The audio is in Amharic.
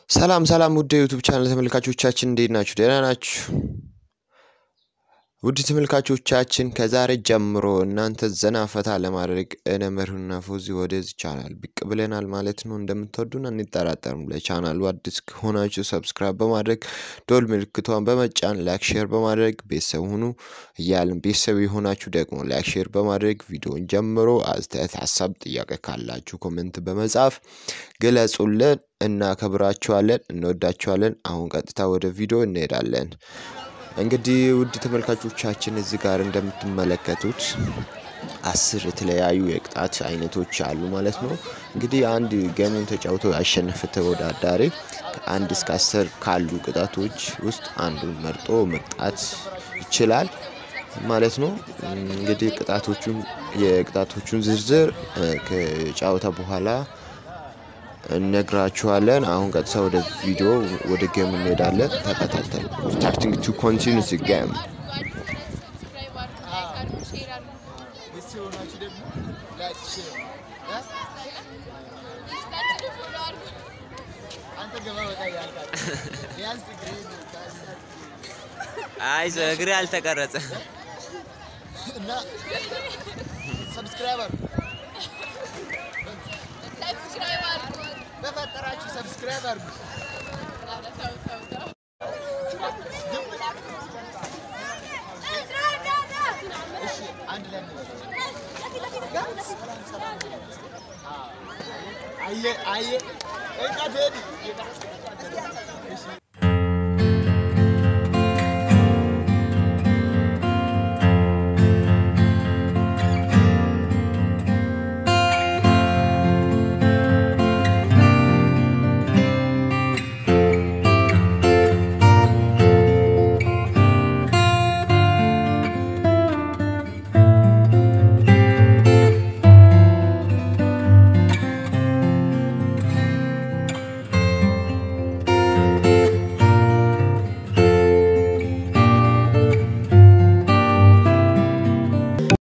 ሰላም ሰላም ውድ የዩቱብ ቻናል ተመልካቾቻችን እንዴት ናችሁ? ደህና ናችሁ? ውድ ተመልካቾቻችን ከዛሬ ጀምሮ እናንተ ዘና ፈታ ለማድረግ እነ መርሁና ፎዚ ወደዚህ ቻናል ብቅ ብለናል ማለት ነው። እንደምትወዱን አንጠራጠርም። ለቻናሉ አዲስ ከሆናችሁ ሰብስክራይብ በማድረግ ዶል ምልክቷን በመጫን ላይክ፣ ሼር በማድረግ ቤተሰብ ሁኑ እያልን ቤተሰብ የሆናችሁ ደግሞ ላይክ፣ ሼር በማድረግ ቪዲዮን ጀምሮ አስተያየት፣ ሀሳብ፣ ጥያቄ ካላችሁ ኮሜንት በመጻፍ ግለጹልን። እናከብራችኋለን፣ እንወዳችኋለን። አሁን ቀጥታ ወደ ቪዲዮ እንሄዳለን። እንግዲህ ውድ ተመልካቾቻችን እዚህ ጋር እንደምትመለከቱት አስር የተለያዩ የቅጣት አይነቶች አሉ ማለት ነው። እንግዲህ አንድ ገሙን ተጫውቶ ያሸነፈ ተወዳዳሪ ከአንድ እስከ አስር ካሉ ቅጣቶች ውስጥ አንዱን መርጦ መቅጣት ይችላል ማለት ነው። እንግዲህ ቅጣቶቹን የቅጣቶቹን ዝርዝር ከጨዋታ በኋላ እነግራችኋለን። አሁን ቀጥታ ወደ ቪዲዮ ወደ ጌም እንሄዳለን። ተከታተሉ። ስታርቲንግ ቱ ኮንቲኒስ ጌም አይ እግሬ አልተቀረጸ እና ሰብስክራይበር በፈጠራችሁ ሰብስክራይብ አድርጉ። እሺ አንድ ላይ አየ አየ እቃ ትሄድ